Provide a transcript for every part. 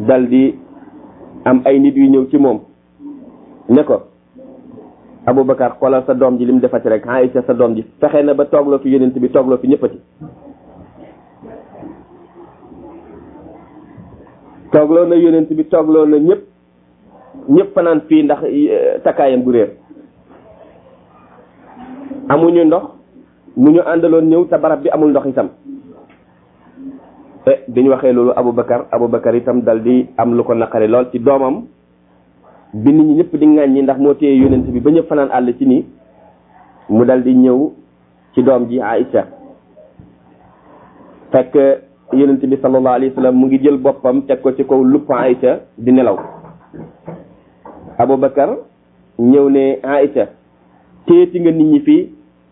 dal di am ay nit yu ñëw ci moom ne ko Aboubacar xoolal sa doom ji li mu defati rek Aïcha sa doom ji fexe na ba toogloo fi yonent bi toogloo fi ñëppati toogloo na yonent bi toogloo na ñëpp ñëpp fanaan fii ndax takkaayam gu réer amuñu ndox mu ñu àndaloon ñëw te barab bi amul ndox itam te bi ñu waxee loolu Aboubacar Aboubacar itam dal di am lu ko naqari lool ci doomam bi nit ñi ñëpp di ŋàññi ndax moo téye yonent bi ba ñëpp fanaan àll ci nii mu dal di ñëw ci doom ji Aïcha fekk yonent bi sallallahu alayhi wa sallam mu ngi jël boppam teg ko ci kaw lupp Aïcha di nelaw Aboubacar ñëw ne Aïcha téeti nga nit ñi fii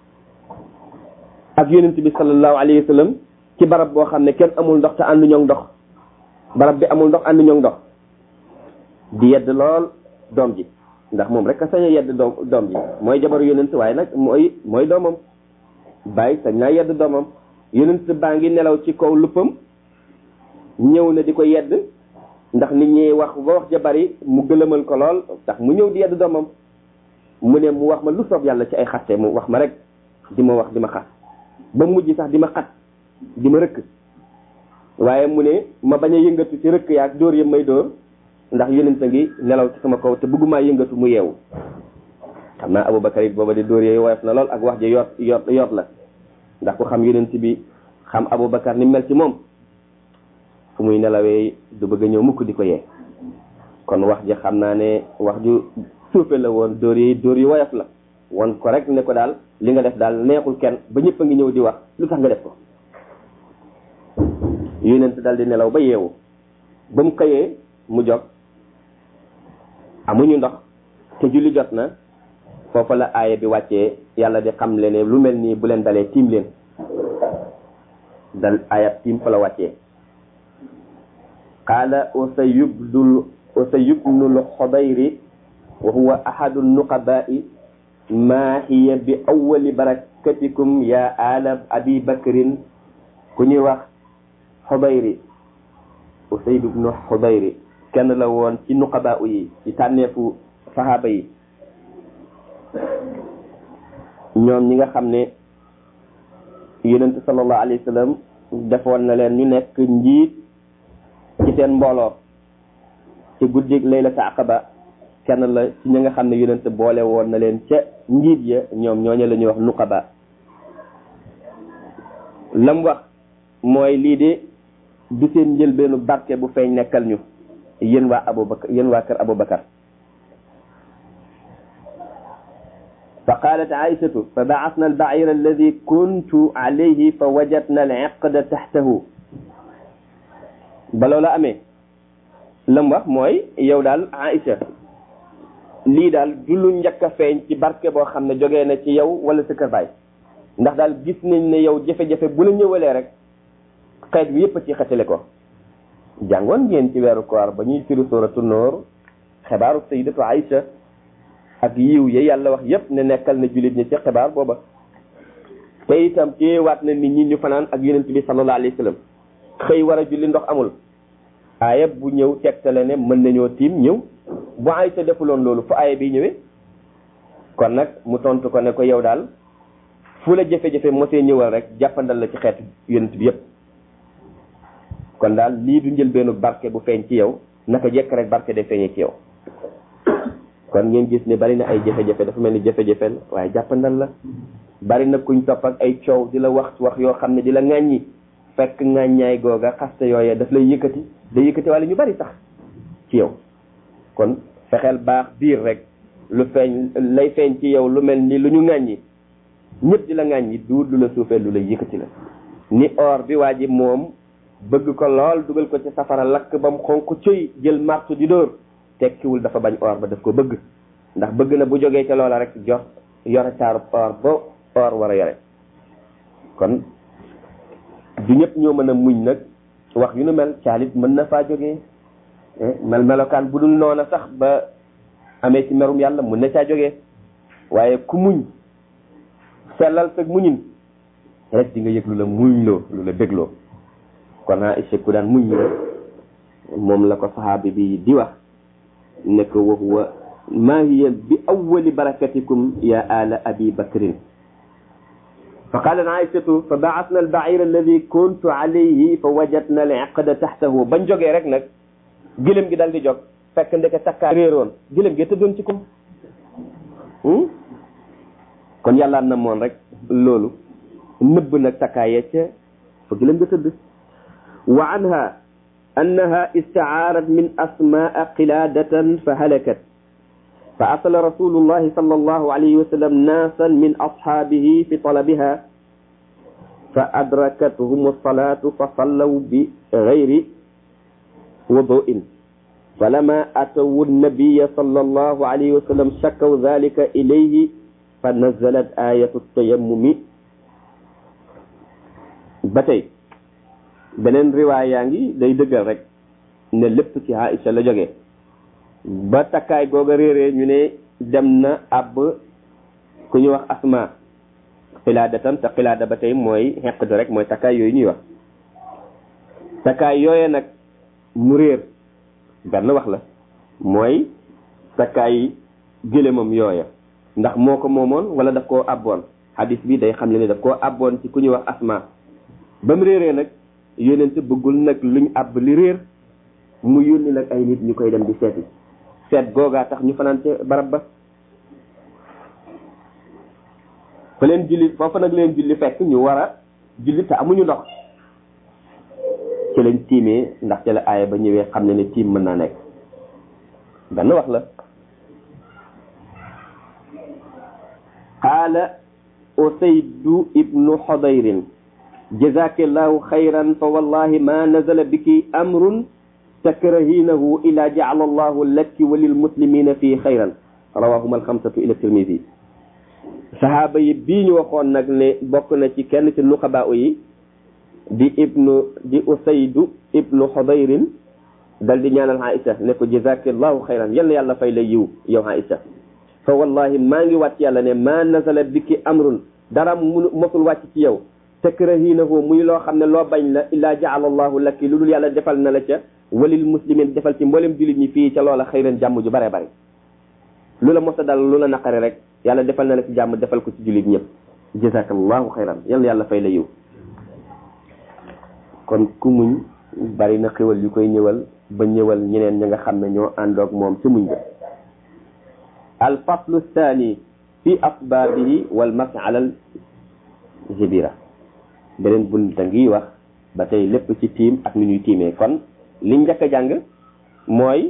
ak yonent bi sallallahu alayhi wa sallam ci barab boo xam ne kenn amul ndox te àndu ñoŋ ndox barab bi amul ndox àndu ñoŋ ndox di yedd lool doom ji ndax moom rek a sañ a yedd doom doom ji mooy jabaru yonent waaye nag mooy mooy doomam bàyyi sañ naa yedd doomam yonent baa ngi nelaw ci kaw luppam ñëw na di ko yedd ndax nit ñi wax ba wax ja bari mu gëlëmal ko lool ndax mu ñëw di yedd doomam mu ne mu wax ma lu soob yàlla ci ay xaste mu wax ma rek di ma wax di ma xas ba mujj sax di ma xat di ma rëkk waaye mu ne ma bañ a yëngatu ci rëkk yaak dóor yëpp may dóor ndax yonent a ngi nelaw ci sama kaw te bëgguma yëngatu mu yeewu xam naa Aboubacar it booba di dóor yooyu woyof na lool ak wax ji yoot yoot yoot la ndax ku xam yonent bi xam Aboubacar ni mel ci moom fu muy nelawee du bëgg a ñëw mukk di ko yee kon wax ji xam naa ne wax ju suufe la woon dóor yi dóor yu woyof la won ko rek ne ko daal li nga def daal neexul kenn ba ñëpp a ngi ñëw di wax lu tax nga def ko yonent daal di nelaw ba yeewu ba mu xëyee mu jog amuñu ndox te julli jot na foofa la aaya bi wàccee yàlla di xam le ne lu mel nii bu leen dalee tiim leen dal aayab tiim fa la wàccee qaala usayubdul usayubnul xodayri wa huwa ahadu nuqabai ma hiya bi awali barakatikum ya ala abi bakrin ku ñuy wax xodayri usayd ibnu xodayri kenn la woon ci nuqaba yi ci tànneefu saxaaba yi ñoom ñi nga xam ne yonente sallallahu alayhi wa sallam defoon na leen ñu nekk njiit ci seen mbooloo ci guddig laylata aqaba kenn la ci ñi nga xam ne yonente boole woon na leen ca njiit ya ñoom ñooñu la ñuy wax nuqaba lam wax mooy lii de du seen njëlbeenu barke bu feeñ nekkal ñu yéen waa abubakar yéen waa kër abubakar fa qalat aïshatu fa baasna albaira alladi kuntu alayhi fa wajadna aliqda taxtahu ba loola amee lam wax mooy yow daal aïcha lii daal du lu njëkk a feeñ ci barke boo xam ne jógee na ci yow wala sa kër baay ndax daal gis nañ ne yow jafe-jafe bu la ñëwalee rek xeet bi yépp a ci xetale ko jàngoon ngeen ci weeru koor ba ñuy firi suratu noor xibaaru sayidatu Aïcha ak yiw ya yàlla wax yépp ne nekkal na jullit ñi ci xibaar booba te itam téewaat na nit ñi ñu fanaan ak yonent bi sallallahu alayhi wa sallam xëy war a julli ndox amul aaya bu ñëw tegtale ne mën nañoo tiim ñëw bu Aïcha defuloon loolu fu aaya bi ñëwee kon nag mu tontu ko ne ko yow daal fu la jafe-jafe mosee ñëwal rek jàppandal la ci xeetu yonent bi yépp kon daal lii du njëlbeenu barke bu feeñ ci yow naka jekk rek barke day feeñee ci yow kon ngeen gis ne bari na ay jafe-jafe dafa mel ni jafe-jafe la waaye jàppandal la bari na kuñ topp ak ay coow di la wax wax yoo xam ne di la ŋàññi fekk ŋàññaay googa xaste yooyee daf lay yëkkati day yëkkati wala ñu bari sax ci yow kon fexeel baax biir rek lu feeñ lay feeñ ci yow lu mel ni lu ñu ŋàññi ñëpp di la ŋàññi du lu la suufee lu lay yëkkati la ni or bi waa ji moom bëgg ko lool dugal ko ci safara lakk ba mu xonq coy jël martu di dóor tekkiwul dafa bañ or ba daf ko bëgg ndax bëgg na bu jógee ca loola rek jox yore taaru or ba or war a yore kon du ñëpp ñoo mën a muñ nag wax yu nu mel caalit mën na faa jógee mel melokaan bu dul noona sax ba amee ci merum yàlla mun na caa jógee waaye ku muñ sellal sag muñin rek di nga yëg lu la muñ loo lu la bégloo kon Aïcha ku daan muñ la moom la ko saxaabi bi di wax ne ko wa huwa maa hiya bi awwali barakatikum ya ala abi bakrin fa qalat aïchatu fa baasna albair alladi kuntu alayhi fa wajadna al iqda taxtahu bañ jógee rek nag gëlëm gi dal di jóg fekk ndeke takkaa réeroon gëlëm gi tëddoon ci kum kon yàlla na moon rek loolu nëbb nag takkaaya ca fa gëlëm ga tëdd wa anha annaha istaarat min asmaa qiladatan fa halakat fa arsala rasulullahi sal allahu alayhi wa sallam naasan min ashaabihi fi talabiha fa adrakathum alsalatu fa sallaw bi gayri wuduin فلما أتوا النبي صلى الله عليه وسلم شكوا ذلك إليه فنزلت آية التيمم بتي beneen riwaay yaa ngi day dëggal rek ne lépp ci Aïcha la jógee ba takkaay googa réeree ñu ne dem na ab ku ñu wax asma xilaadatan te xilaada ba tey mooy xeq di rek mooy takkaay yooyu ñuy wax takkaay yooye nag mu réer benn wax la mooy takkaay gëlémam yooya ndax moo ko moomoon wala daf koo abboon hadis bi day xam le ne daf koo abboon ci ku ñuy wax asma ba mu réeree nag yónente bëggul nag luñ àbb li réer mu yónni nag ay nit ñu koy dem di seeti seet googaa tax ñu fanaan ca barab ba fa leen julli foofa nag leen julli fekk ñu war a julli te amuñu ndox ci lañ tiimee ndax ci la aaya ba ñëwee xam ne ne tiim mën naa nekk benn wax la qaala usaydu ibnu xodayrin jazakillahu xayran fa wallahi ma nazala biki amrun takrahinahu ila jacala allahu laki wa lilmuslimina fii xayran rawahuma alxamsatu ila tirmidi sahaaba yi bii ñu waxoon nag ne bokk na ci kenn ci nuqabaa yi di ibnu di usaydu ibnu xodayrin dal di ñaanal Aïcha ne ko jazakillahu xayran yal na yàlla fay la yiw yow Aïcha fa wallahi maa ngi wàcc yàlla ne ma nazala biki amrun dara mu mosul wàcc ci yow takrahinahu muy loo xam ne loo bañ la illaa jaala allahu laki lu dul yàlla defal na la ca walil muslimin defal ci mboolem jullit ñi fii ca loola xayran jàmm ju bare bare lu la mos a dal lu la naqari rek yàlla defal na la ci jàmm defal ko ci jullit ñëpp jazakallahu xayran yal na yàlla fay la yiw kon ku muñ bari na xéwal yu koy ñëwal ba ñëwal ñeneen ña nga xam ne ñoo àndoog moom ci muñ ga al faslu thani fi asbaabihi wal mas alal jibira beneen bunt ngi wax ba tey lépp ci tiim ak ni ñuy tiimee kon li njëkk a jàng mooy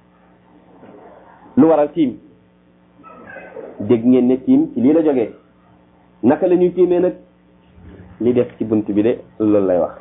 lu waral tiim dégg ngeen ne tiim ci lii la jógee naka la ñuy tiimee nag li def ci bunt bi de loolu lay wax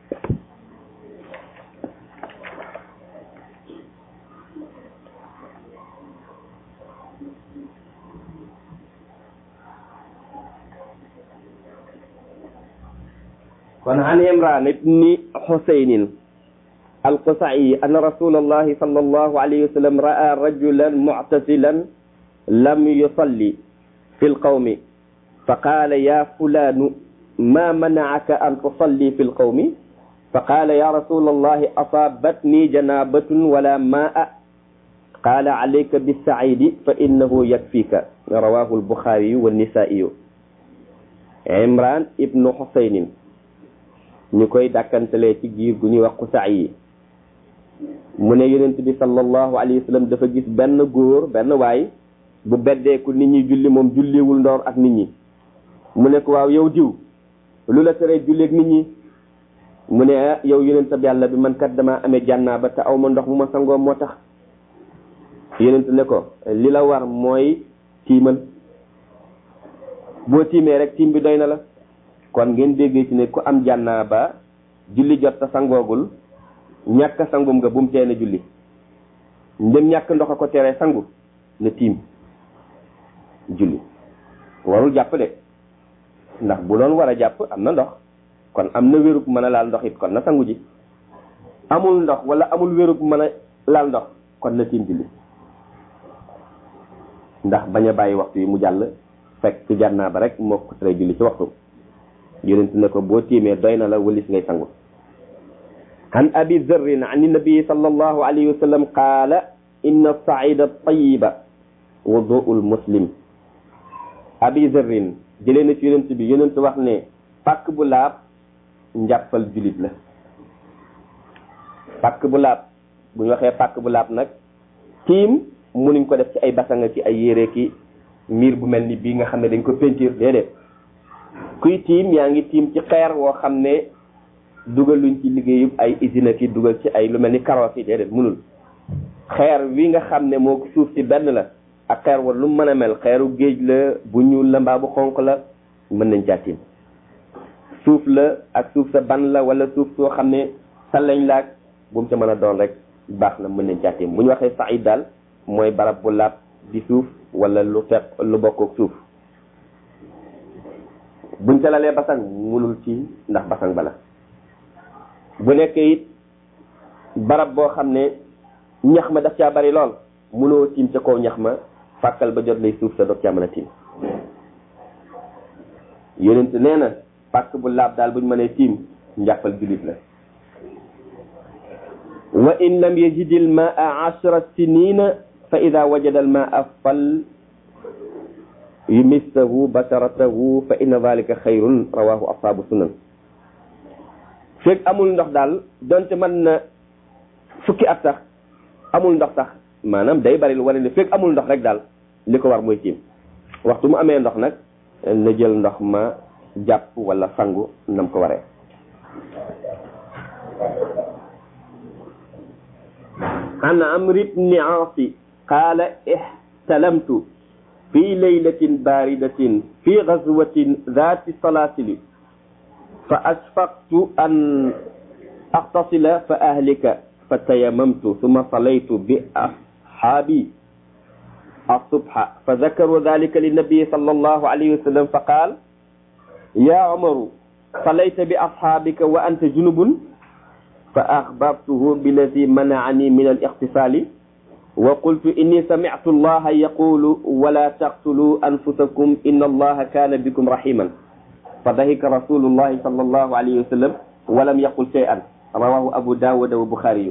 kon an imran ibni xusaynin alqusai anna rasul allahi sal allahu alayhi wa sallam ra'a rajulan muctasilan lam yusalli fi lqawmi faqala ya fulanu ma manacaka an tusalli fi lqawmi faqala ya rasul allahi asabatni janabatun wala maa qala alayka bisaidi fa innahu yakfika rawahu albuxaariyu wannisaiyu imran ibnu xusaynin ñu koy dàkkantalee ci giir gu ñuy wax xusaa yi mu ne yonent bi sallallahu alayhi wa sallam dafa gis benn góor benn waay bu beddeeku nit ñi julli moom julliwul ndoor ak nit ñi mu ne ko waaw yow diw lu la teree julleeg nit ñi mu ne ah yow yonent bi yàlla bi man kat dama amee jànnaaba te aw ma ndox mu ma sangoo moo tax yonent ne ko li la war mooy tiimal boo tiimee rek tiim bi doy na la kon ngeen déggee ci ne ku am jànnaaba julli jot ta sangoogul ñàkk sangum nga bu mu tee na julli ndem ñàkk ndox a ko teree sangu na tiim julli warul jàpp de ndax bu doon war a jàpp am na ndox kon am na wérug mën a laal ndox it kon na sangu ji amul ndox wala amul wérug mën a laal ndox kon na tiim julli ndax bañ a bàyyi waxtu yi mu jàll fekk jànnaaba rek moo ko teree julli ci waxtu yonent ne ko boo tiimee doy na la wëlis ngay sangu عن أبي ذر عن النبي صلى الله عليه وسلم قال إن الصعيد الطيب وضوء المسلم أبي ذر جلنا في يونت بي يونت wax ne pak bu laab njàppal julit la pak bu laab bu ñu waxee pak bu laab nag tiim munuñ ko def ci ay basanga ci ay yére ki miir bu mel ni bii nga xam ne dañ ko peinture déedéet kuy tiim yaa ngi tiim ci xeer woo xam ne dugaluñ ci liggéeyub ay usine ki dugal ci ay lu mel ni karoos yi déedéet munul xeer wi nga xam ne moo suuf si benn la ak xeer wa lu mën a mel xeeru géej la bu ñuul la mbaa bu xonq la mën nañ caa tiim suuf la ak suuf sa ban la wala suuf soo xam ne sa lañ laag bu mu ca mën a doon rek baax na mën nañ caa tiim bu ñu waxee saïd daal mooy barab bu laab di suuf wala lu fekk lu bokk ak suuf buñ ca lalee basang munul ci ndax basang bala bu nekkee it barab boo xam ne ñax ma daf caa bari lool munoo tiim ca kaw ñax ma fàkkal ba jot lay suuf sa doog caa mën a tiim yonent nee na pàkk bu laab daal buñ mënee tiim njàppal julit la wa in lam yajid al maa ashra sinina fa ida wajada al maa fal yumissahu basaratahu fa inna dhalika xayrun rawahu ashabu sunan fekk amul ndox daal donte mën na fukki at sax amul ndox sax maanaam day bari lu wane ne fekk amul ndox rek daal li ko war mooy tiim waxtu mu amee ndox nag na jël ndox ma jàpp wala sangu nam ko waree عن عمرو بن عاص قال احتلمت في ليلة باردة في غزوة ذات سلاسل فأشفقت أن أغتسل فأهلك فتيممت ثم صليت بأصحابي الصبح فذكروا ذلك للنبي صلى الله عليه وسلم فقال يا عمر صليت بأصحابك وأنت جنب فأخبرته بالذي منعني من الاغتسال وقلت إني سمعت الله يقول ولا تقتلوا أنفسكم إن الله كان بكم رحيما فضحك رسول الله صلى الله عليه وسلم ولم يقل شيئا رواه أبو داود وبخاري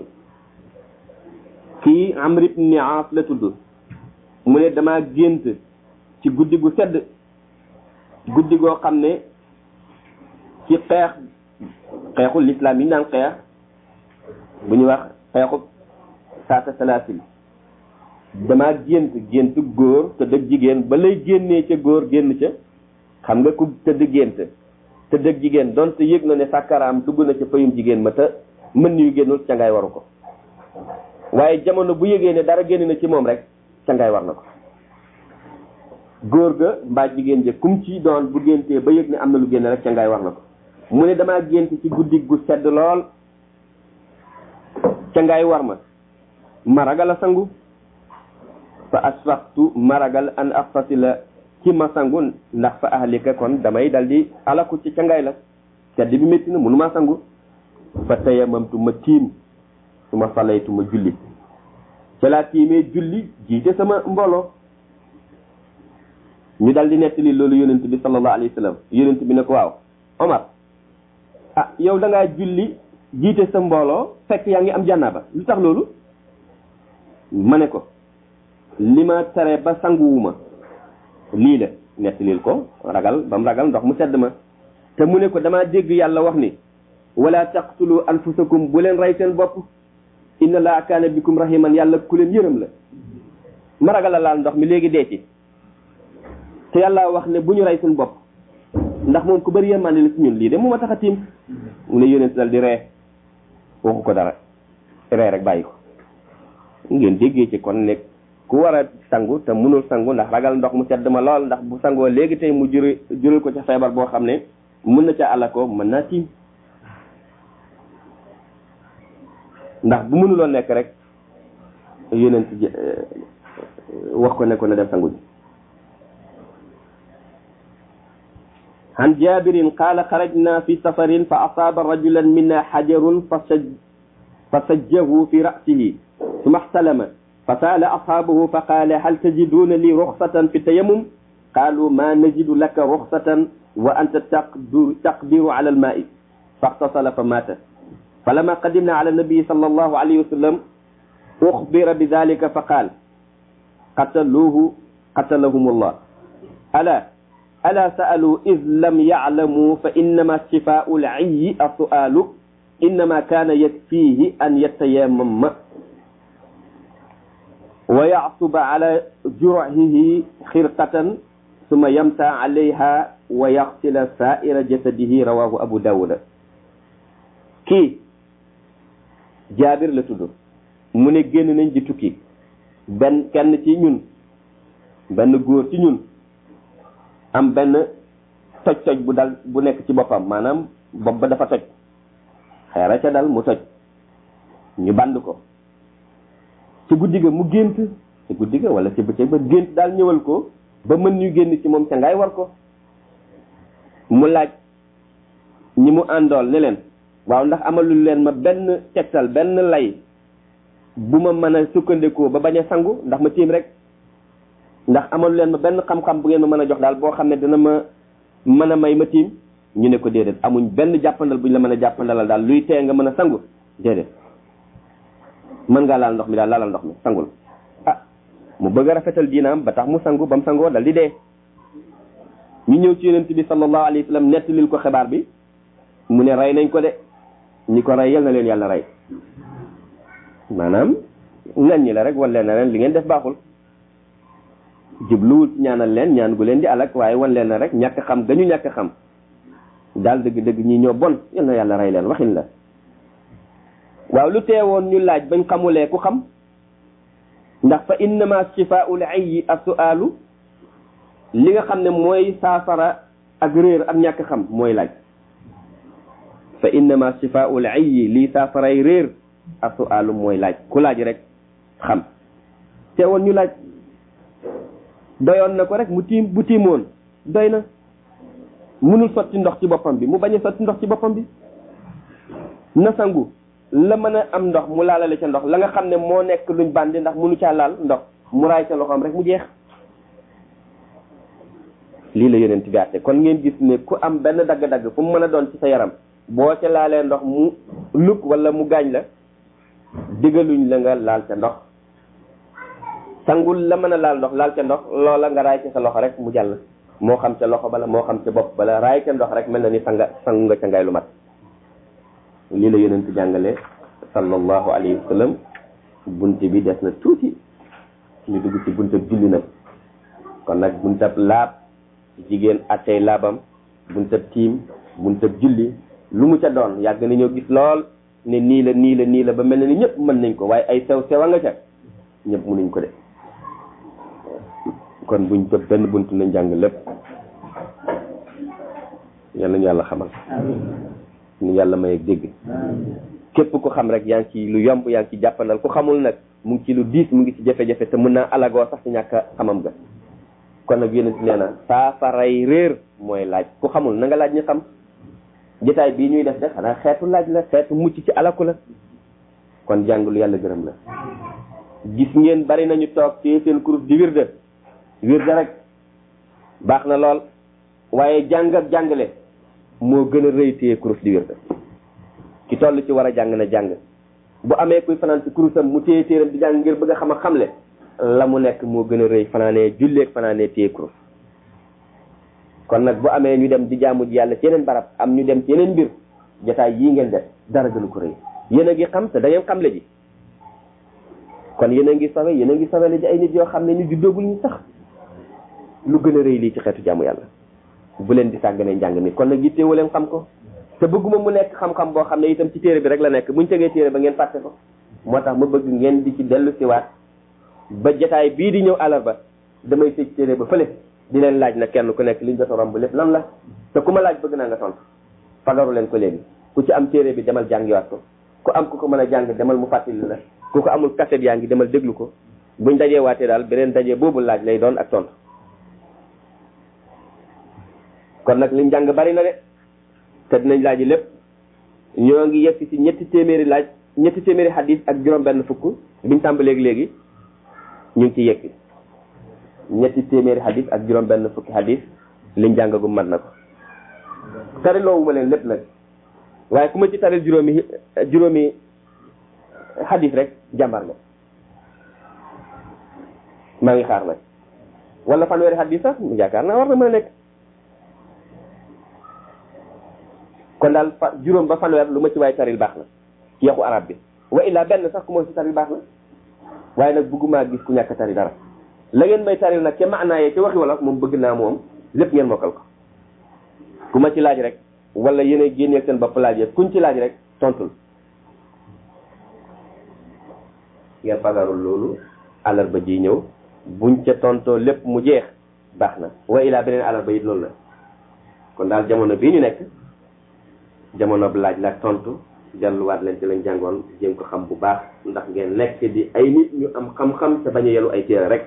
kii Amr ibn Aas la tudd mu ne dama gént ci guddi gu sedd guddi goo xam ne ci xeex xeexu l'islam yi naan xeex bu ñuy wax xeexu saata salaasil dama gént gént góor te dëgg jigéen ba lay génnee ca góor génn ca xam nga ku tëdd gént te dëgg jigéen donte yëg na ne sàkkaraam dugg na ca payum jigéen ma te mën yu génnul ca ngay waru ko waaye jamono bu yëgee ne dara génn na ci moom rek ca ngay war na ko góor ga mbaa jigéen ja kum ci doon bu géntee ba yëg ne am na lu génn rek ca ngay war na ko mu ne damaa gént ci guddi gu sedd lool ca ngay war ma ma ragal a sangu fa asfaqtu ma ragal an axtasila ci ma sangu ndax fa ahlika kon damay dal di alaku ci ca ngay la sedd bi métti na mënu maa sangu fa tayamamtu ma tiim su ma salaytu ma julli ca laa tiimee julli jiite sama mbooloo ñu dal di nettali loolu yonent bi sallallahu alayhi wa sallam yonent bi ne ko waaw Omar ah yow da ngaa julli jiite sa mbooloo fekk yaa ngi am jànnaaba lu tax loolu ma ne ko li ma tere ba sanguwuma lii la nettalil ko ragal ba mu ragal ndox mu sedd ma te mu ne ko damaa dégg yàlla wax ni wala taqtulu anfusakum bu leen rey seen bopp inna laa kaana bikum rahiman yàlla ku leen yërëm la ma ragal a laal ndox mi léegi dee ci te yàlla wax ne bu ñu rey suñu bopp ndax moom ku bëri yërmande la ci ñun lii de mu ma tax a tiim mu ne yónent dal di ree waxu ko dara ree rek bàyyi ko ngeen déggee ci kon ne ku war a sangu te mënul sangu ndax ragal ndox mu sedd ma lool ndax bu sangoo léegi tey mu juri jural ko ca feebar boo xam ne mën na ca àlla ko mën naa tiim ndax bu mënuloo nekk rek yonent wax ko ne ko na dem sangu ji عن جابر قال خرجنا في سفر فأصاب رجلا منا حجر فسج فسجه في رأسه ثم احتلم فسأل أصحابه فقال هل تجدون لي رخصة في التيمم قالوا ما نجد لك رخصة وأنت تقدر, تقدر على الماء فاغتسل فمات فلما قدمنا على النبي صلى الله عليه وسلم أخبر بذلك فقال قتلوه قتلهم الله ألا ألا سألوا إذ لم يعلموا فإنما شفاء العي السؤال إنما كان يكفيه أن يتيمم ويعصب على جرعه خرقة ثم يمسى عليها ويغسل سائر جسده رواه أبو داود كي جابر لتدو من génn nañ di tukki benn kenn ci ñun benn góor ci ñun am benn toj toj bu dal bu nekk ci boppam maanaam bopp ba dafa toj xeera ca dal mu toj ñu band ko ci guddi ga mu gént ci guddi ga wala ci bëccëg ba gént daal ñëwal ko ba mën ñu génn ci moom ca ngay war ko mu laaj ñi mu àndool ne leen waaw ndax amalul leen ma benn tegtal benn lay bu ma mën a sukkandikoo ba bañ a sangu ndax ma tiim rek ndax amalu leen ma benn xam-xam bu ngeen ma mën a jox daal boo xam ne dina ma mën a may ma tiim ñu ne ko déedéet amuñ benn jàppandal buñ la mën a jàppandalal daal luy tee nga mën a sangu déedéet mën ngaa laal ndox mi daal laalal ndox mi sangul ah mu bëgg a rafetal diinaam ba tax mu sangu ba mu sangoo dal di dee ñu ñëw ci yonent bi sallallahu alayhi wa sallam nettalil ko xibaar bi mu ne rey nañ ko de ñi ko rey yal na leen yàlla rey maanaam ngan ñi la rek wan leen na leen li ngeen def baaxul jubluwul ñaanal leen ñaan gu leen di alak waaye wan leen na rek ñàkk xam gañu ñàkk xam daal dëgg dëgg ñi ñoo bon yal na yàlla rey leen waxin la waaw lu teewoon ñu laaj bañ xamulee ku xam ndax fa innama shifaa'ul ayyi as-su'aalu li nga xam ne mooy saafara ak réer ak ñàkk xam mooy laaj fa innama shifaa'ul ayyi lii saafaray réer as-su'aalu mooy laaj ku laaj rek xam teewoon ñu laaj doyoon na ko rek mu tiim bu tiimoon doy na mënul sotti ndox ci boppam bi mu bañ a sotti ndox ci boppam bi na sangu la mën a am ndox mu laalale ca ndox la nga xam ne moo nekk luñ bandi ndax mënu caa laal ndox mu raay ca loxoom rek mu jeex lii la yonent bi àtte kon ngeen gis ne ku am benn dagg-dagg fu mu mën a doon ci sa yaram boo ca laalee ndox mu lug wala mu gaañ la digaluñ la nga laal ca ndox sangul la mën a laal ndox laal ca ndox loola nga raay ca sa loxo rek mu jàll moo xam ca loxo bala moo xam ca bopp bala raay ca ndox rek mel na ni sanga sangu nga ca ngay lu mat lii la yonent jàngale sallallahu alayhi wa sallam bunte bi des na tuuti ñu dugg ci buntab julli nag kon nag buntab laab jigéen attey laabam buntab tiim buntab julli lu mu ca doon yàgg nañoo gis lool ne nii la nii la nii la ba mel na ni ñëpp mën nañ ko waaye ay sew sewa nga ca ñëpp mënuñ ko de kon buñ tëb benn bunt nañ jàng lépp yal nañu yàlla xamal ñu yàlla may ak dégg képp ku xam rek yaa ngi ci lu yomb yaa ngi ci jàppandal ku xamul nag mu ngi ci lu diis mu ngi ci jafe-jafe te mën naa alagoo sax ci ñàkk xamam ga kon nag yonent nee na saafaray réer mooy laaj ku xamul na nga laaj ñu xam jotaay bii ñuy def de xanaa xeetu laaj la xeetu mucc ci alaku la kon jàng lu yàlla gërëm la gis ngeen bari nañu toog ci seen kurus di wirde wirde rek baax na lool waaye jàng ak jàngale moo gën a rëy téye kurus di wirde ki toll ci war a jàng na jàng bu amee kuy fanaan ci kurusam mu téye téeram di jàng ngir bëgg a xam a xamle la mu nekk moo gën a rëy fanaanee julleeg fanaanee téye kurus kon nag bu amee ñu dem di jaamu ji yàlla ci yeneen barab am ñu dem ci yeneen mbir jotaay yii ngeen def dara gënu ko rëy yéen a ngi xam te da ngeen xam le ji kon yéen a ngi sawe yéen a ngi sawe le ji ay nit yoo xam ne ñu juddoogul ñu sax lu gën a rëy lii ci xeetu jaamu yàlla bu leen di sàgganee njàng mi kon nag yitteewu leen xam ko te bëgguma mu nekk xam-xam boo xam ne itam ci téere bi rek la nekk buñ tegee téere ba ngeen fàtte ko moo tax ma bëgg ngeen di ci dellu siwaat ba jotaay bii di ñëw àllarba damay tëj téere ba fële di leen laaj na kenn ku nekk liñ jot a romb lépp lan la te ku ma laaj bëgg naa nga tontu fagaru leen ko léegi ku ci am téere bi demal jàngiwaat ko ku am ku ko mën a jàng demal mu fàttali la ku ko amul kaset yaa ngi demal déglu ko buñ dajee waatee daal beneen dajee boobu laaj lay doon ak tontu kon nag liñ jàng bari na de te dinañ laaj lépp ñoo ngi yegg ci ñetti téeméeri laaj ñetti téeméeri hadis ak juróom benn fukk biñ tàmbaleeg léegi ñu ngi ci yegg ñetti téeméeri hadis ak juróom benn fukki hadis liñ jàngagum mat na ko tari loowuma leen lépp nag waaye ku ma ci taril juróomi juróomi xadis rek jàmbar nga maa ngi xaar nag wala fanweeri xadis sax yaakaar naa war na mën a nekk kon daal fa juróom ba fanweer lu ma ci waay taril baax na ci yaxu arab bi wa illa benn sax ku ma ci taril baax na waaye nag bëgguma gis ku ñàkk tari dara la ngeen may taril nag ca maanaa yee ca waxi wolof moom bëgg naa moom lépp ngeen mokkal ko ku ma ci laaj rek wala yéen a génneel seen bopp laaj yëpp kuñ ci laaj rek tontul ngeen fagarul loolu àllarba ji ñëw buñ ca tontoo lépp mu jeex baax na wa ilaa beneen àllarba it loolu la kon daal jamono bii ñu nekk jamono bi laaj la tontu delluwaat leen ci lañ jàngoon jéem ko xam bu baax ndax ngeen nekk di ay nit ñu am xam-xam te bañ a yelu ay téere rek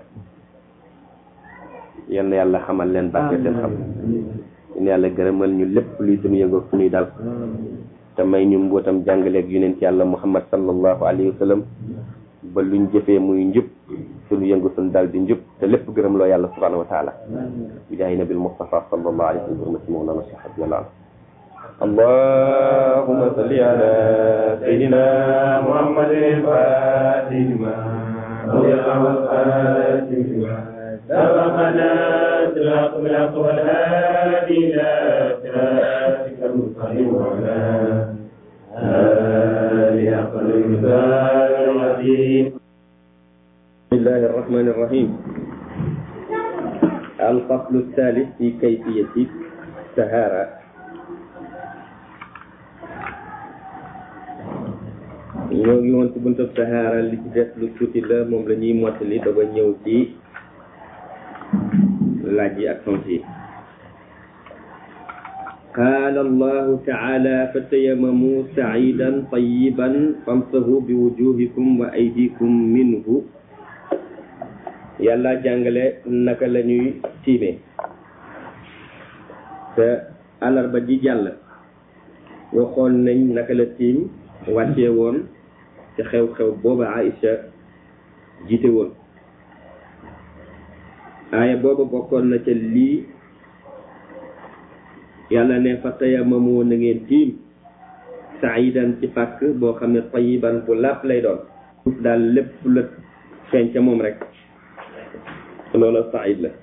yal na yàlla xamal leen barke seen xam yal na yàlla gërëmal ñu lépp luy suñu yëngoog suñuy dal te may ñu mbootam jàngaleeg yonent yàlla muhammad sallallahu alayhi wa sallam ba luñ jëfee muy njub suñu yëngu suñu dal di njub te lépp gërëm loo yàlla subhanahu wa taala bi jaahi nabil mustafa sallallahu alayhi wa sallam hurmati mawlana cheikh radiyallahu anhu اللهم صل على سيدنا محمد الفاتح لما أغلق والخاتم لما سبقنا صراط الحق والهادي إلى صراطك المستقيم وعلى آله حق المثال العظيم بسم الله الرحمن الرحيم الفصل الثالث في كيفية السهارة ñoo ngi woon ci buntu saxaara li ci des lu tuuti la moom la ñuy mottali doog a ñëw ci laaj yi ak tont yi qaala allahu taala fatayamamu saidan tayiban famsahu bi wujuhikum wa aydikum minhu yàlla jàngale naka la ñuy tiime te alarba ji jàll waxoon nañ naka la tiim wàccee woon ci xew-xew booba Aïcha jiite woon aaya booba bokkoon na ca lii yàlla ne fa tayamamu na ngeen tiim saidan ci pàkk boo xam ne tayiban bu làpp lay doon suuf daal lépp la feeñ ca moom rek loola said la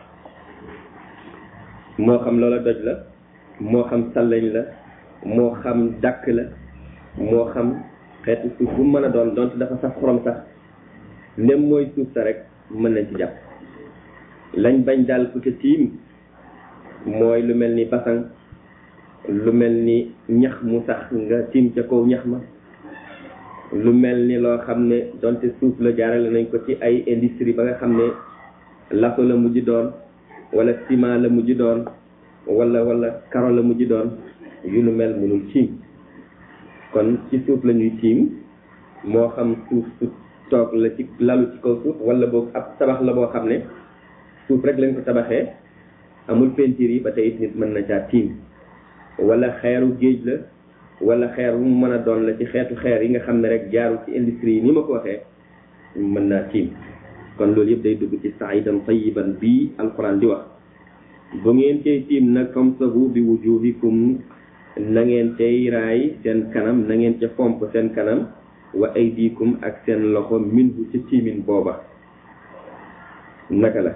moo xam loola doj la moo xam sallañ la moo xam dàkk la moo xam xeetu suuf bu mën a doon donte dafa sax xorom sax ndem mooy suuf sa rek mën nañ ci jàpp lañ bañ daal ku ca tiim mooy lu mel ni basan lu mel ni ñax mu sax nga tiim ca kaw ñax ma lu mel ni loo xam ne donte suuf la jaarale nañ ko ci ay industrie ba nga xam ne laso la mujj doon wala ciment la mujj doon wala wala karo la mujj doon yu nu mel mënul tiim kon ci suuf la ñuy tiim moo xam suuf su toog la ci lalu ci kaw suuf wala boog ab tabax la boo xam ne suuf rek lañ ko tabaxee amul peinture yi ba tey it nit mën na caa tiim wala xeeru géej la wala xeer bu mu mën a doon la ci xeetu xeer yi nga xam ne rek jaarul ci industrie yi ni ma ko waxee mën naa tiim kon loolu yëpp day dugg ci saidan tayiban bii alquran di wax bu ngeen cay tiim nag famsahu bi wujuhikum na ngeen cay raay seen kanam na ngeen ca fomp seen kanam wa aydikum ak seen loxo minhu ci tiimin booba naka la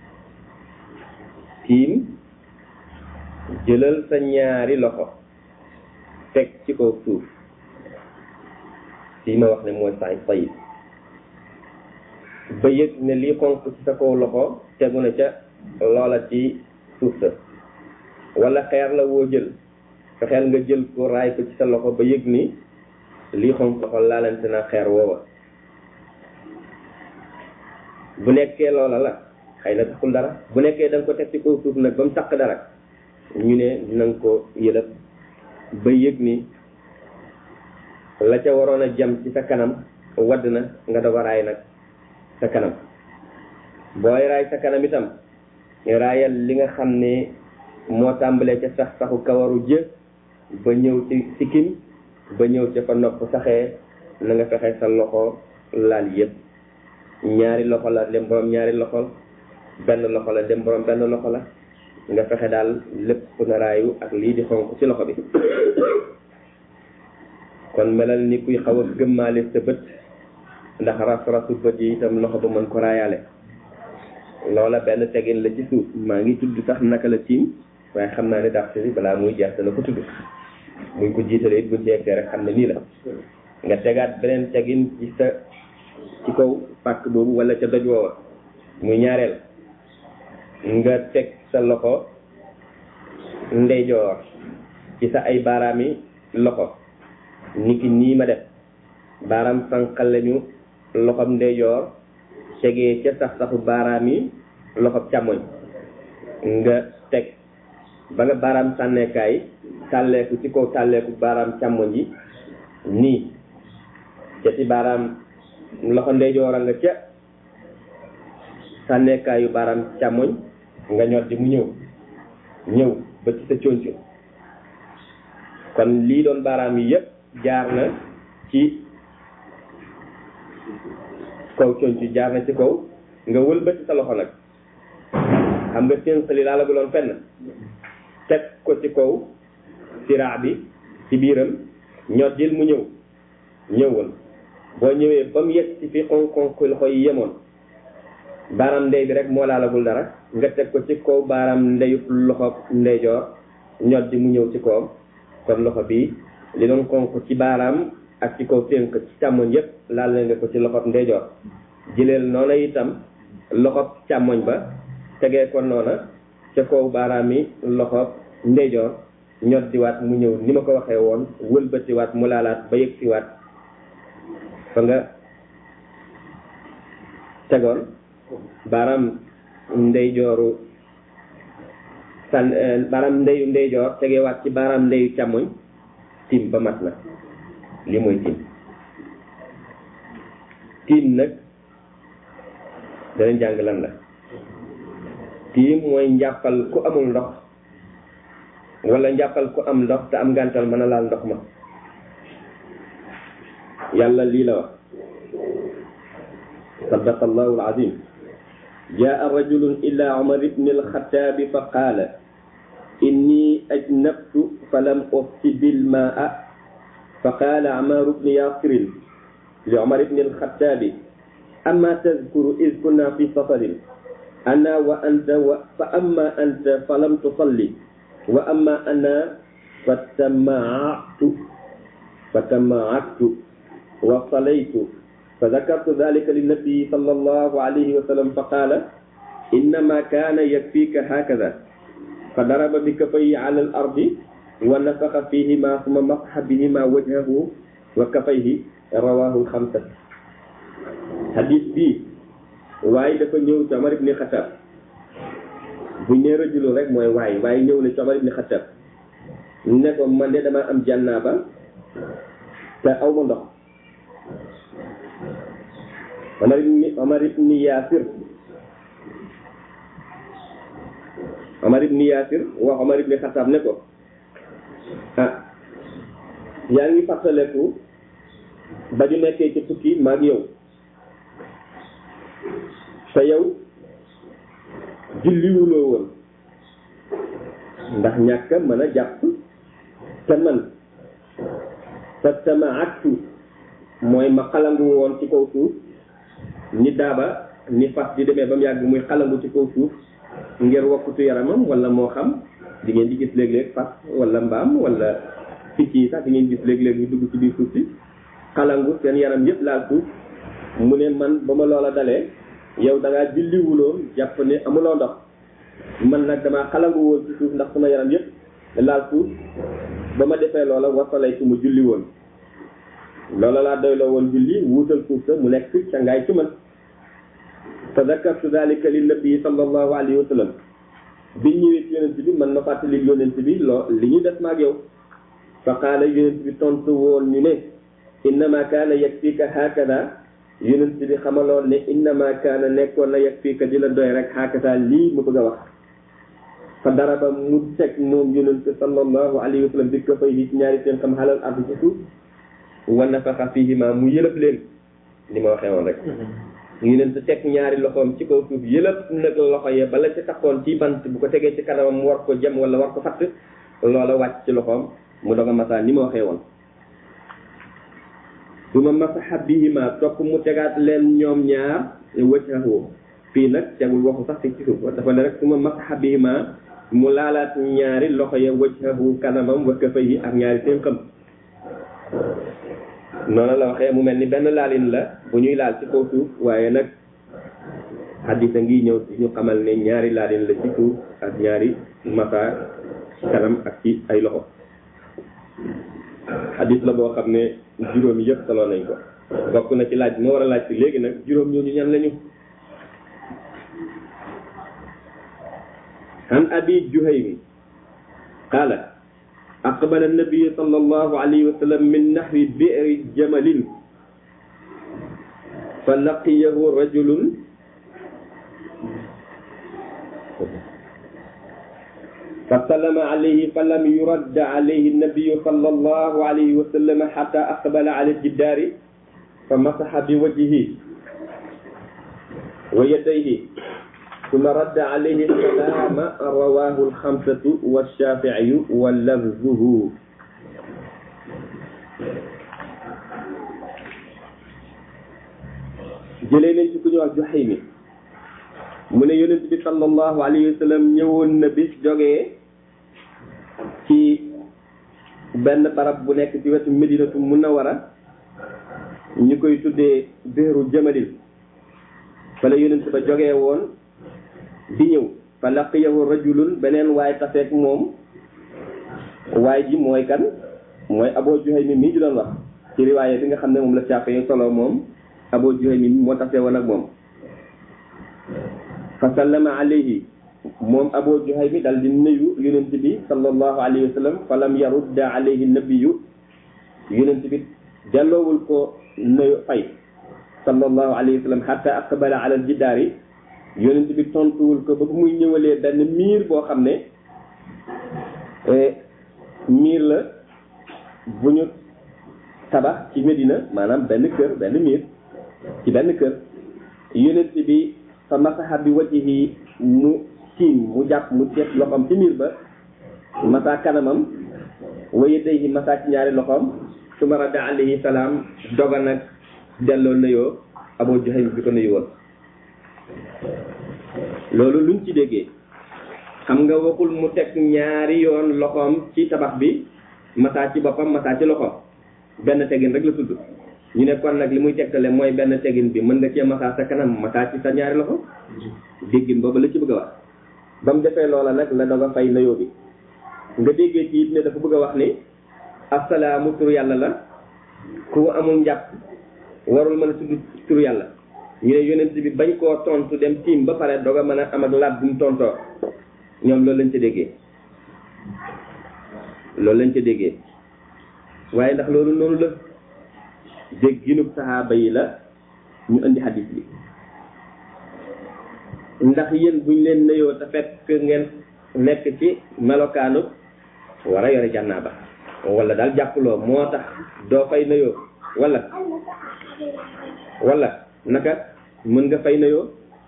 tiim jëlal sa ñaari loxo teg ci kaw suuf fii ma wax ne mooy saay tayib ba yëg ne lii xonq ci sa kaw loxo tegu na ca loola ci suuf sa wala xeer la woo jël fexeel nga jël ko raay ko ci sa loxo ba yëg ni lii xonq loxo laalante na xeer woowa bu nekkee loola la xëy na taxul dara bu nekkee da nga ko teg ci kaw suuf nag ba mu taq dara ñu ne na nga ko yëlëb ba yëg ni la ca waroon a jam ci sa kanam wadd na nga doog a raay nag sa kanam booy raay sa kanam itam raayal li nga xam ne moo tàmbalee ca sax saxu kawaru jë ba ñëw ci sikkim ba ñëw ca fa nopp saxee na nga fexe sa loxo laal yëpp ñaari loxo la dem borom ñaari loxo benn loxo la dem borom benn loxo la nga fexe daal lépp na raayu ak lii di xonq ci loxo bi kon melal ni kuy xaw a gëmmaale sa bët ndax ras-rasu bët yi itam loxo ba mën ko raayaale loola benn tegin la ci suuf maa ngi tudd sax naka la tiim waaye xam naa ne dàq si balaa muy jeex dana ko tudd buñ ko jiitalee it buñ jeexee rek xam ne nii la nga tegaat beneen tegin ci sa ci kaw pàkk boobu wala ca doj woowa muy ñaareel nga teg sa loxo ndeyjoor ci sa ay baaraami loxo niki nii ma def baaraam sànqal lañu loxob ndeyjoor tegee ca sax saxu baaraam yi loxob càmmoñ nga teg ba nga baaraam sànneekaay tàlleeku ci kaw tàlleeku baaraam càmmoñ yi nii ca ci baaraam loxo ndeyjoor a nga ca sànneekaayu baaraam càmmoñ nga ñor di mu ñëw ñëw ba ci sa conco kon lii doon baaraam yi yëpp jaar na ci kaw conco jaar na ci kaw nga wëlbati sa loxo nag xam nga ténqali laa la guloon fenn teg ko ci kaw siraa bi ci biiram ñoddil mu ñëw ñëwal boo ñëwee ba mu yegg ci fi xonk-xonk loxo yi yemoon baaraam ndey bi rek moo laalagul dara nga teg ko ci kaw baaraam ndeyub loxo ndeyjoor ñoddi mu ñëw ci kawam kon loxo bi li doon xonk ci baaraam ak ci kaw ténk ci càmmoñ yépp laal nga ko ci loxob ndeyjoor jëleel noona itam loxob càmmoñ ba tegee ko noona ca kaw baaraam yi loxob ndeyjoor ñoddiwaat mu ñëw ni ma ko waxee woon wëlbatiwaat mu laalaat ba yëg siwaat fa nga tegoon baaraam ndeyjooru sàn baaraam ndeyu ndeyjoor tegewaat ci baaraam ndeyu càmmoñ tiim ba mat na li mooy tiim tiim nag danañ jàng lan la tiim mooy njàppal ku amul ndox wala njàppal ku am ndox te am ngàntal mën a laal ndox ma yàlla lii la wax sadaqa allahu alazim jaa rajulun ila umar ibn alxataabi fa qaala inni ajnabtu falam ufsib almaa fa qaala amar ibn yasirin li umar ibn alxataabi ama tadkuru id kunna fi safarin ana wa anta wa fa amma anta falam tusalli wa amma ana fatamaatu fatamaatu wa salaytu فذكرت ذلك للنبي صلى الله عليه وسلم فقال إنما كان يكفيك هكذا فضرب بكفيه على الأرض ونفخ فيهما ثم مسح بهما وجهه وكفيه رواه الخمسة حديث بي waaye dafa ñëw ci Omar ibn Khattab bu ñëw rajulu rek mooy waaye waaye ñëw na ci Omar ibn Khattab ne ko man de dama am jànnaaba te aw ma ndox Omar ibn Omar ibn Yaasir Omar ibn Yaasir wax Omar ibn Xattaab ne ko ah yaa ngi fàttaleku ba ñu nekkee ci tukki maag yow te yow julliwuloo woon ndax ñàkk mën a jàpp te man fa sama aktu mooy ma xalangu woon ci kaw suuf ni daaba ni fas di demee ba mu yàgg muy xalangu ci kaw suuf ngir wokkutu yaramam wala moo xam di ngeen di gis léeg-léeg fas wala mbaam wala picc yi sax di ngeen gis léeg-léeg ñu dugg ci biir suuf si xalangu seen yaram yëpp laal suuf mu ne man ba ma loola dalee yow da ngaa julliwuloo jàpp ne amuloo ndox man nag damaa xalangu woon ci suuf ndax sama yaram yëpp laal suuf ba ma defee loola wasalay su ma julli woon loola laa doyloo woon julli wuutal suuf sa mu nekk cangaay ci man fa zakartu dalika li nabi sallallahu alayhi wa sallam biñ ñëwee ci yonent bi man ma fàttali yonent bi loo li ñu des maag yow fa qaala yonent bi tontu woon ñu ne innama kaana yakfika hakada yonent bi xamaloon ne innama kaana nekkoon na yakfika di la doy rek hakada lii mu bëgg a wax fa daraba mu teg moom yonent sallallahu alayhi wa sallam bi ko fay ci ñaari seen xam xalal ardi ci suuf wa nafaxa fihima mu yëlëb leen li ma waxee woon rek yonent teg ñaari loxoom ci kaw suuf yëlëb nag loxo ya bala ci taxoon ci bant bu ko tegee ci kanamam mu war ko jëm wala war ko fatt loola wàcc ci loxoom mu doog a masaa ni ma waxee woon suma masaxa bihima topp mu tegaat leen ñoom ñaar wajhahu fii nag tegul waxu sax fi ci suuf dafa ne rek suma masaxa bihima mu laalaat ñaari loxo ya wajhahu kanamam wa kafayhi ak ñaari tënkam noonu la waxee mu mel ni benn laalin la bu ñuy laal ci kaw suuf waaye nag xaddisa ngi ñëw ci ñu xamal ne ñaari laalin la ci suuf ak ñaari masa kanam ak ci ay loxo xaddis la boo xam ne juróom yëpp solo nañ ko bokk na ci laaj bi ma war a laaj ci léegi nag juróom ñooñu ñan lañu عن أبي جهيم قال أقبل النبي صلى الله عليه وسلم من نحو بئر جمل فلقيه رجل فسلم عليه فلم يرد عليه النبي صلى الله عليه وسلم حتى أقبل على الجدار فمسح بوجهه ويديه ثم رد عليه السلام رواه الخمسة والشافعي ولفظه jëlee nañ ci ku ñu wax Juhaymi mu ne yonent bi sallallahu alayhi wa sallam ñëwoon na bis jógee ci benn barab bu nekk ci wetu Medinatu Munawwara ñu koy tuddee biiru Jamalil fa la yonent ba jógee woon di ñëw fa laqiyahu rajulun beneen waay taseeg moom waay ji mooy kan mooy Abu Juhaymi mii di doon wax ci riwaaye bi nga xam ne moom la Shaafi'i solo moom Abu Juhaymi moo tasee woon ak moom fa sallama alayhi moom Abu Juhaymi dal di nuyu yonent bi sallallahu alayhi wa sallam fa lam yarudda alayhi nabiyu yonent bi delloowul ko nuyu fay sallallahu alayhi wa sallam hatta aqbala ala aljidaari yonent bi tontuwul ko ba muy ñëwalee benn miir boo xam ne miir la bu ñu tabax ci Medina maanaam benn kër benn miir ci benn kër yonent bi fa masaxa bi wajhihi mu tiim mu jàpp mu teet loxoom ci miir ba masa kanamam wa yadayhi masa ci ñaari loxoom suma radda alayhi salaam doga nag delloo nuyoo Abu Juhaym bi ko nuyu woon loolu luñ ci déggee xam nga waxul mu teg ñaari yoon loxoom ci tabax bi masa ci boppam masa ci loxoom benn tegin rek la tudd ñu ne kon nag li muy tegtale mooy benn tegin bi mën nga cee masa sa kanam masa ci sa ñaari loxo déggin boobu la ci bëgg a wax ba mu defee loola nag la doog a fay nuyoo bi nga déggee ci it ne dafa bëgg a wax ni assalaamu tur yàlla la ku amul njàpp warul mën a tudd tur yàlla ñu ne yonent bi bañ koo tontu dem tiim ba pare doog a mën a am ak laat bu mu tontoo ñoom loolu lañ ca déggee loolu lañ ca déggee waaye ndax loolu noonu la dégginub saxaaba yi la ñu indi xadis bi ndax yéen buñ leen nuyoo te fekk ngeen nekk ci melokaanu war a yore jànnaaba wala daal jàppuloo moo tax doo fay nuyoo wala wala naka mën nga fay nuyoo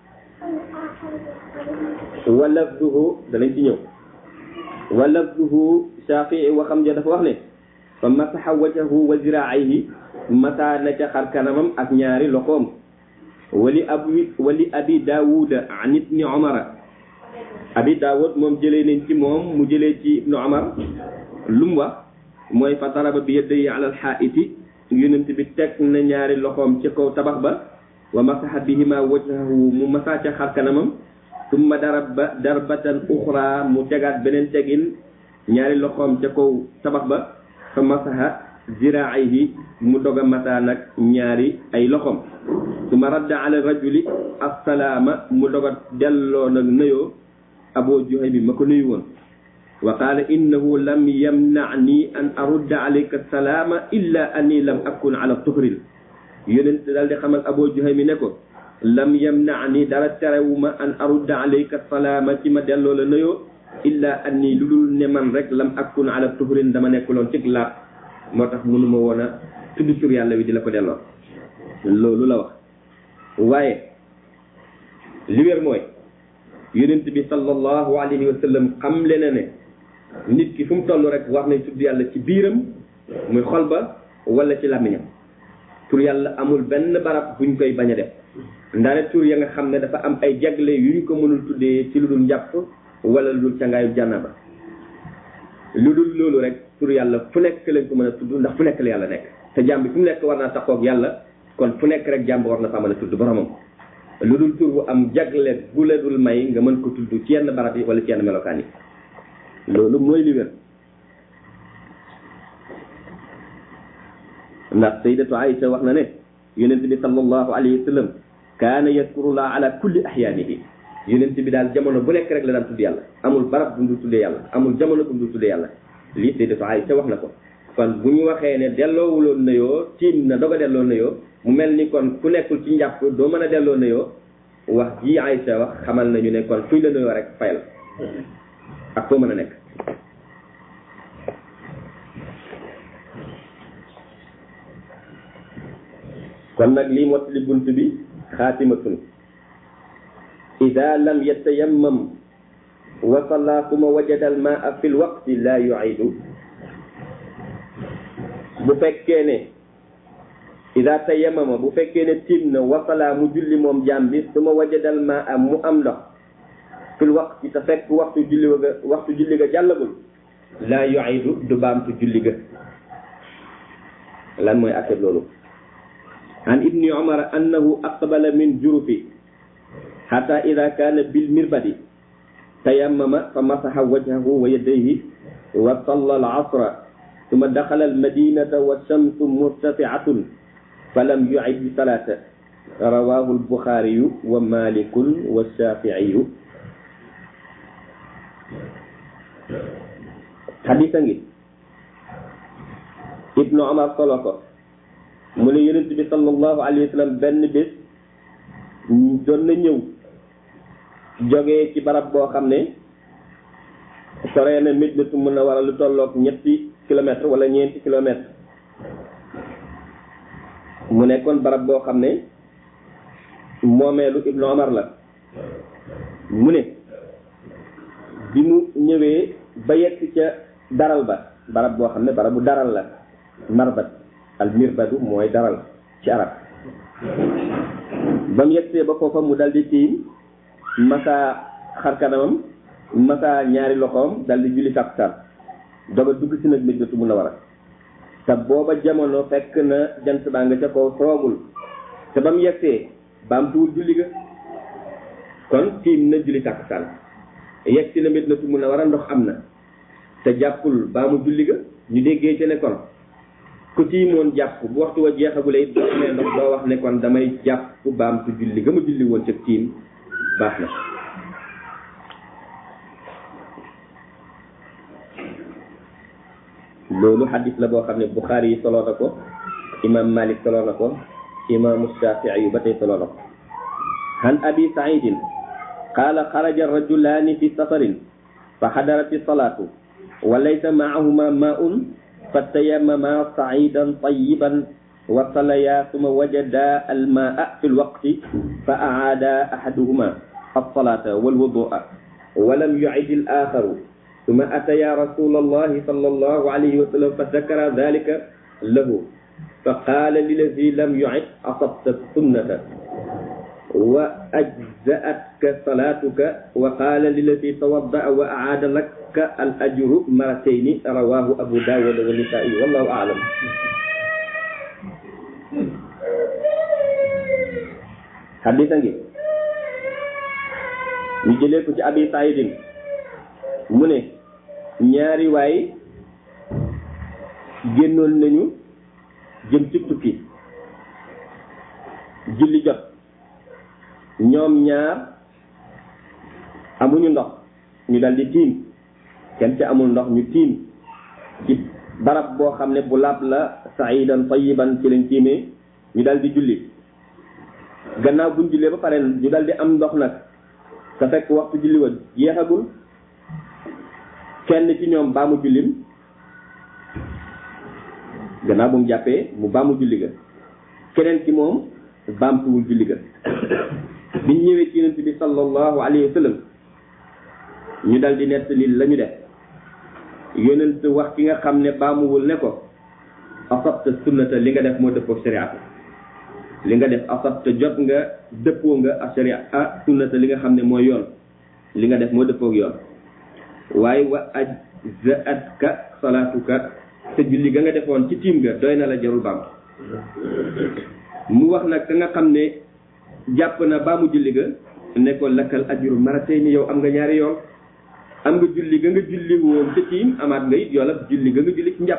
wala duhu danañ ci ñëw wala duhu Shafii waxam ja dafa wax ne fa masaxa wajahu wa ziraayhi masa na ca xar kanamam ak ñaari loxoom wali abi wali abi daawuda an ibni omara abi daawud moom jëlee nañ ci moom mu jëlee ci ibnu omar lu mu wax mooy fa daraba bi yadayhi ala alxaaiti yonent bi teg na ñaari loxoom ci kaw tabax ba wa masaxa bihima wajhahu mu masa ca xar kanamam summa daraba darbatan uxra mu tegaat beneen tegin ñaari loxoom ca kaw tabax ba fa masaxa ziraayhi mu dog a masaa nag ñaari ay loxoom suma radda ala rajuli assalaama mu dog a delloo nag nuyoo abu juhaymi ma ko nuyu woon wa qaala innahu lam yamnani an arudda alayka salaama illa anni lam akun ala tuhrin yonent daal di xamal abu juhaymi ne ko lam yamnani dara terewuma an arudda alayka salaama ci ma delloo la nuyoo illa anni lu dul ne man rek lam akun ala tuhrin dama nekkuloon cig laab moo tax mënuma woon a tudd tur yàlla wi di la ko delloo loolu la wax waaye li wér mooy yonent bi sallallahu alayhi wa sallam xam le na ne nit ki fu mu toll rek war nañ tudd yàlla ci biiram muy xol ba wala ci làmmiñam tur yàlla amul benn barab buñ koy bañ a def ndaare tur ya nga xam ne dafa am ay jagle yu ñu ko mënul tuddee ci lu dul njàpp wala lu dul cangaayu jànnaba lu dul loolu rek tur yàlla fu nekk lañ ko mën a tudd ndax fu nekk la yàlla nekk te jàmm bi fu mu nekk war naa taxaw ak yàlla kon fu nekk rek jàmm war na faa mën a tudd boromam lu dul tur bu am jagle bu la dul may nga mën ko tudd ci yenn barab yi wala ci yenn melokaan yi loolu mooy li wér ndax sayyidatu Aïcha wax na ne yonent bi sallallahu alayhi wa sallam kaana yadkurullah ala kulli ahyaanihi yonent bi daal jamono bu nekk rek la daan tudd yàlla amul barab bu mu dul tuddee yàlla amul jamono bu mu dul tuddee yàlla lii sayyidatu Aïcha wax na ko kon bu ñu waxee ne delloowuloon nuyoo tiim na doog a delloo nuyoo mu mel ni kon ku nekkul ci njàpp doo mën a delloo nuyoo wax ji Aïcha wax xamal nañu ne kon fuñ la nuyoo rek fay la ak foo mën a nekk kon nag lii mottali bunt bi xaatimatun ida lam yatayammam wa salla suma wajada al maa fi l waqti la yuidu bu fekkee ne ida tayammama bu fekkee ne tiim na wasala mu julli moom jaam bi suma wajadal maa mu am ndox fil waqti te fekk waxtu julli ga waxtu julli ga jàllagul la yuidu du baamtu julli ga lan mooy affaire loolu عن ابن عمر أنه أقبل من جرف حتى إذا كان بالمربد تيمم فمسح وجهه ويديه وصلى العصر ثم دخل المدينة والشمس مرتفعة فلم يعد الصلاة رواه البخاري ومالك والشافعي حديثا ابن عمر صلى mu ne yonent bi sallallahu alayhi wa sallam benn bés doon na ñëw jógee ci barab boo xam ne soree na Madinatu Munawwara lu tolloog ñetti kilomètre wala ñeenti kilomètre mu nekkoon barab boo xam ne moomeelu Ibnu Omar la mu ne bi mu ñëwee ba yegg ca daral ba barab boo xam ne barabu daral la marbat al mirbadu mooy daral ci arab ba mu yegsee ba foofa mu dal di tiim masa xarkanamam masa ñaari loxoom dal di julli takkusaan doga dugg si nag Madinatu Munawwara te booba jamono fekk na jant baa nga ca kaw soogul te ba mu yegsee baamtuwul julli ga kon tiim na julli takkusaan yegsi na Madinatu Munawwara ndox am na te jàppul baa mu julli ga ñu déggee ci ne kon ku tiimoon jàpp bu waxtu wa jeexagule it boo amee ndox doo wax ne kon damay jàpp baamtu julli ga ma julli woon ca tiim baax na loolu xadis la boo xam ne Buxaari yi soloo na ko imam Malik soloo na ko imaamu Shafii yu ba tey soloo na ko an abi saidin qaala xaraja rajulaani fi safarin fa xadarati salaatu wa laysa maahuma maun فتيمما صعيدا طيبا وصليا ثم وجدا الماء في الوقت فأعادا أحدهما الصلاة والوضوء ولم يعد الآخر ثم أتيا رسول الله صلى الله عليه وسلم فذكر ذلك له فقال للذي لم يعد أصبت السنة وأجزأتك صلاتك وقال للذي توضأ وأعاد لك الأجر مرتين رواه أبو داود والنسائي والله أعلم حديثا نجي ñu jëlee ko ci abi saïdin mu ne ñaari waay génnoon nañu jëm ci tukki julli jot ñoom ñaar amuñu ndox ñu dal di tiim kenn ca amul ndox ñu tiim ci barab boo xam ne bu laab la saidan tayiban ci lañ tiimee ñu dal di julli gannaaw buñ jullee ba pare ñu dal di am ndox nag te fekk waxtu julli wa jeexagul kenn ci ñoom baa mu jullim gannaaw bu mu jàppee mu baa mu julli ga keneen ci moom baamtuwul julli ga biñ ñëwee ci yonent bi sallallahu alayhi wa sallam ñu dal di nettali la ñu def yonent wax ki nga xam ne baamuwul ne ko asabta sunnata li nga def moo dëppoo shariatu li nga def asab te jot nga dëppoo nga asharia a sunnata li nga xam ne mooy yoon li nga def moo dëppoo ak yoon waaye wa ajzaatka salaatuka te julli ga nga defoon ci tiim ga doy na la jarul baam mu wax nag ka nga xam ne jàpp na baamu julli ga ne ko lakkal ajru maratayni yow am nga ñaari yoon am nga julli ga nga julli woon ca tiim amaat nga it yoolab julli ga nga julli ci njàpp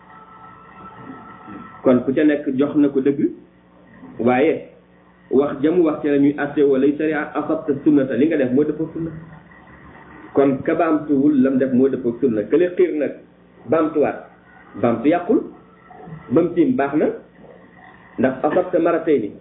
kon ku ca nekk jox na ko dëgg waaye wax jamu wax ci la ñuy atte wala sariya asabta sunnata li nga def moo dëppoo sunna kon ka baamtuwul lam def moo dëppoo sunna kële xiir nag baamtuwaat baamtu yàqul ba mu tiim baax na ndax asabta maratay ni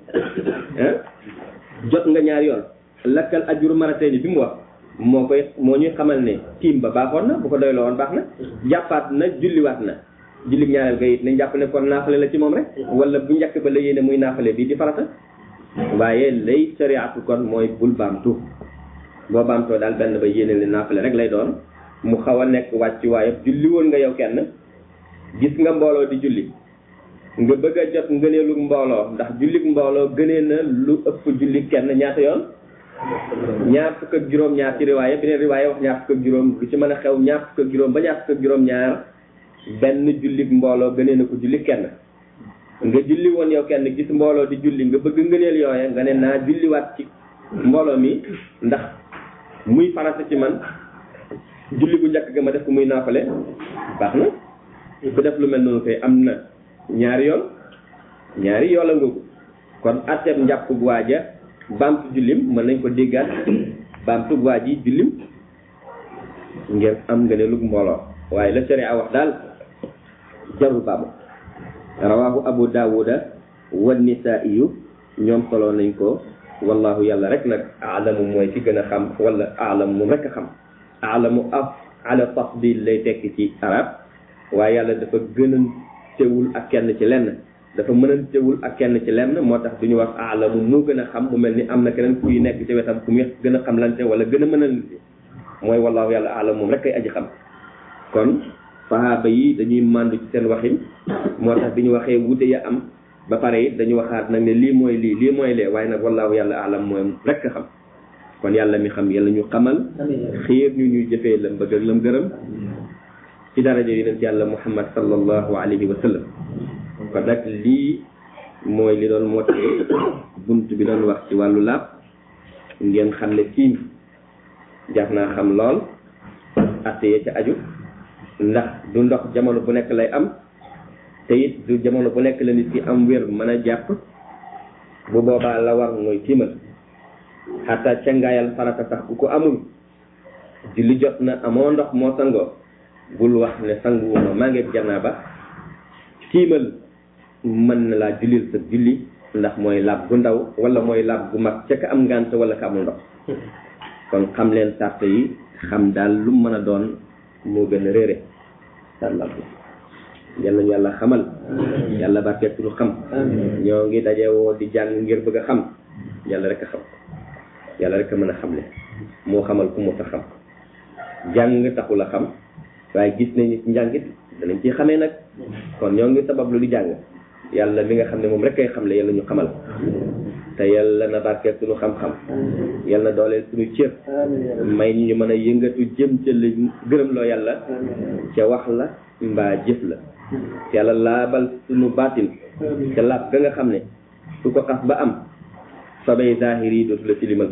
jot nga ñaar yoon lakkal ajuru maratay ni bi mu wax moo koy moo ñuy xamal ne tiim ba baaxoon na bu ko doyloo woon baax na jàppaat na julliwaat na julli ñaareel ga it nañ jàpp ne kon naafale la ci moom rek wala bu njëkk ba la yéene muy naafale bii di farata waaye lay sariatu kon mooy bul baamtu boo baamtoo daal benn ba yéene li naafale rek lay doon mu xaw a nekk wàcc waaye julli woon nga yow kenn gis nga mbooloo di julli nga bëgg a jot ngëneelu mbooloo ndax jullik mbooloo gënee na lu ëpp julli kenn ñaata yoon ñaar fukk ak juróom ñaar ci riwaaya beneen riwaaya wax ñaar fukk ak juróom lu ci mën a xew ñaar fukk ak juróom ba ñaar fukk ak juróom ñaar benn jullik mbooloo gënee na ko julli kenn nga julli woon yow kenn gis mbooloo di julli nga bëgg ngëneel yooye nga ne naa julliwaat ci mbooloo mi ndax muy farata ci man julli bu njëkk ga ma def ko muy naafale baax na ku def lu mel noonu koy am na ñaari yoon ñaari yoola nga ko kon atteeb njàpp bu waaja baamtu jullim mën nañ ko déggaat baamtu bu waaj yi jullim ngir am nga ne lug mbooloo waaye la sharia wax daal jarul baamu rawahu abu daawuda wa nisaiyu ñoom solo nañ ko wallahu yàlla rek nag aalamu mooy ci gën a xam wala aalam moom rek a xam aalamu af ala tafdil lay tekki ci arab waaye yàlla dafa gënantewul ak kenn ci lenn dafa mënantewul ak kenn ci lenn moo tax du ñu wax aalamu mu gën a xam mu mel ni am na keneen kuy nekk ci wetam ku muy gën a xam lante wala gën a mënalante mooy wallahu yàlla aalam moom rek ay aji xam kon sahaaba yi dañuy màndu ci seen waxin moo tax bi ñu waxee wute ya am ba pare it dañu waxaat nag ne lii mooy lii lii mooy lee waaye nag wallahu yàlla aalam mooy rek a xam kon yàlla mi xam yàlla ñu xamal xiir ñu ñuy jëfee lam bëgg ak lam gërëm ci daraja yonent yàlla muhammad sallallahu alayhi wa sallam kon nag lii mooy li doon moo bunt bi doon wax ci wàllu laab ngeen xam ne tiim jar naa xam lool atte ya ca aju ndax du ndox jamono bu nekk lay am te it du jamono bu nekk la nit ki am wér mën a jàpp bu boobaa la war mooy tiimal xataa cangaayal farata sax ku ko amul julli jot na amoo ndox moo sangoo bul wax ne sanguwuma maa ngi janaaba tiimal mën na laa jullil sa julli ndax mooy laab gu ndaw wala mooy laab gu mag ca ka am ngànt wala ka amul ndox kon xam leen sart yi xam daal lu mën a doon moo gën a réere sàllal yàlla ñu yàlla xamal yàlla barkeel suñu xam ñoo ngi daje woo di jàng ngir bëgg a xam yàlla rek a xam yàlla rek a mën a xamle moo xamal ku mu ta xam jàng taxul a xam waaye gis nañu ci njàngit danañ ci xamee nag kon ñoo ngi sabab lu di jàng yàlla mi nga xam ne moom rek kay xamle yàlla ñu xamal te yàlla na barkeel suñu xam-xam yàlla na dooleel suñu cër may ñu mën a yëngatu jëm ca la gërëm loo yàlla ca wax la mbaa jëf la yàlla laabal suñu baatin ca laab ga nga xam ne su ko xas ba am sobey zahir yi dootu la tilimal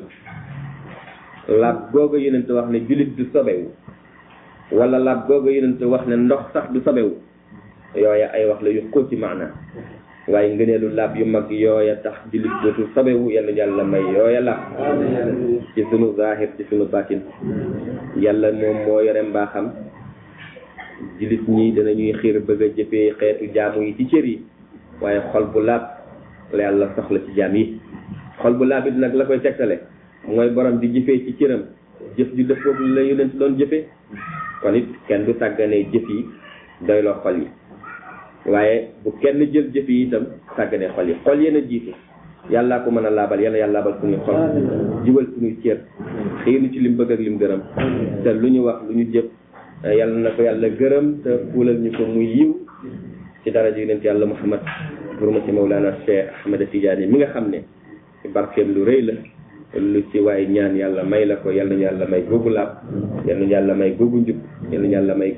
laab googa yonent wax ne jullit du sobewu wala laab googa yonent wax ne ndox sax du sobewu yooya ay wax la yu xóoti maana waaye ngëneelu laab yu mag yooya tax jullit dootul sobewu yàlla yàlla may yooya laab ci sunu zahir ci sunu baatin yàlla moom moo yore mbaaxam jullit ñi danañuy xiir bëgg a jëfee xeetu jaamu yi ci cër yi waaye xol bu laab la yàlla soxla ci jaam yi xol bu laab it nag la koy tegtale mooy borom di jëfee ci cëram jëf ju def foofu la yonent doon jëfee kon it kenn du sàgganee jëf yi doyloo xol yi waaye bu kenn jël jëf yi itam sàgganee xol yi xol yéen a jiitu yàllaa ko mën a laabal yàlla yàlla laabal suñuy xol jubal suñuy cër xiinu ci lim bëgg ak lim gërëm te lu ñu wax lu ñu jëf yàlla na ko yàlla gërëm te fuulal ñu ko muy yiw ci daraja yonent yàlla muhammad hurmati Mawlana Cheikh Ahmed Tidiane mi nga xam ne ci barkeem lu rëy la lu ci waaye ñaan yàlla may la ko yal nañu yàlla may googu laab yal nañu yàlla may googu njub yal nañu yàlla may